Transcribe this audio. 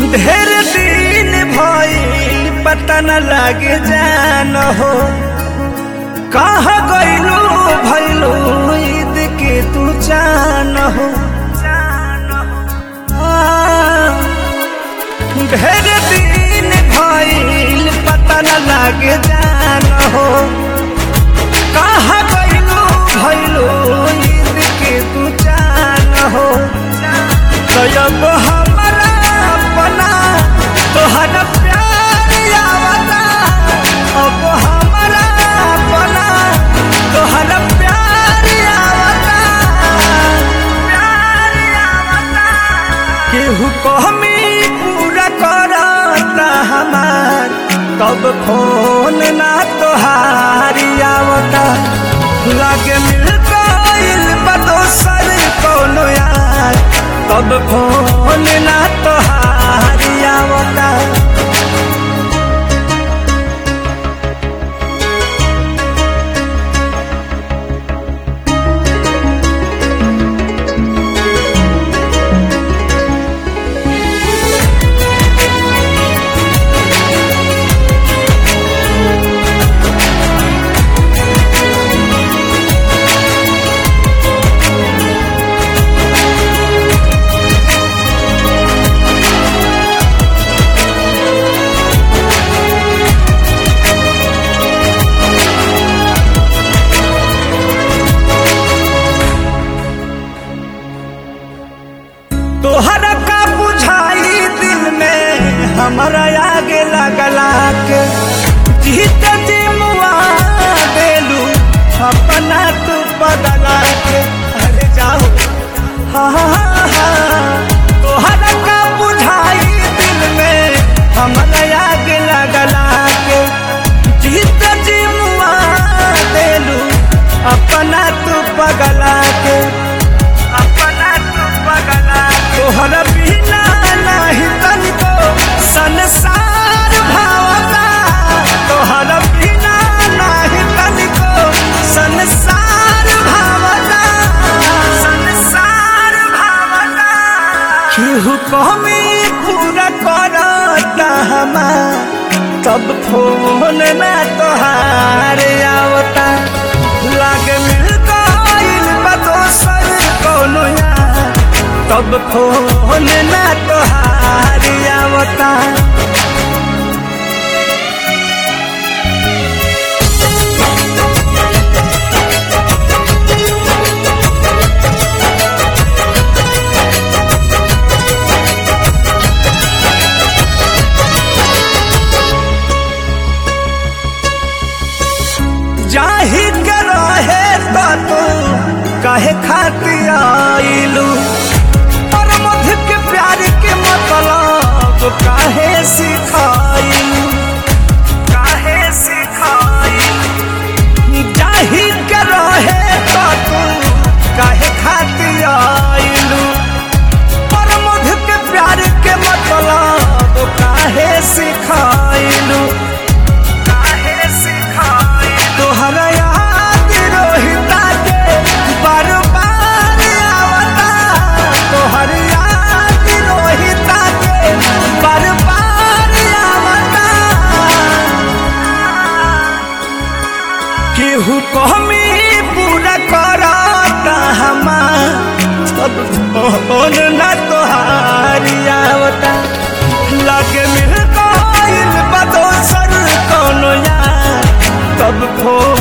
ढेर दिन भइल पता न लागे जान हो कहा गइलू भइलू ईद के तू जान हो आ, ढेर दिन भइल पता न लागे जान हो कहा गइलू भइलू ईद के तू जान हो तो अब हमारा अपना तोहरा प्यार आवता अब हमारा अपना तोहरा प्यार आवता प्यार आवता केहू कहमी पूरा करता हमार तब फोन ना तोहारी आवता लागे मिल गइल बा दोसर कौनो यार तब फोन ना तोहारी आवता तोहरा का बुझाई दिल में हमारा आगे लगला के जीत जी मुआ देलू अपना तू बदला के अरे जाओ हाँ हाँ हाँ तोहरा का बुझाई दिल में हमारा आगे लगला के जीत जी मुआ देलू अपना तू बगला के अपना तू बगला तोहरा बिना नाही तनिको संसार भावता तोहरा बिना नाही तनिको संसार भावता संसार भावता केहू कमी पूरा करता हमार तब फोन ना तोहार आवता लागे मिल गइल बा दोसर कौनो यार तब फोन ना तोहार आवता जाही के रहे तो तू काहे खाती आइलू और मध के प्यार के मतलब काहे सिखाइलू काहे सिखाइलू जाही के रहे तो तू काहे खाती आइलू और मध के प्यार के मतलब काहे सिखाइलू काहे सिखाई तोहरा याद रोहिता के बार बार आवता तोहर याद रोहिता के बार बार आवता केहू कहमी पूरा करता हमार सब फोन ना तोहारी आवता लागे मिल गइल बा दोसर कौनो यार तब फोन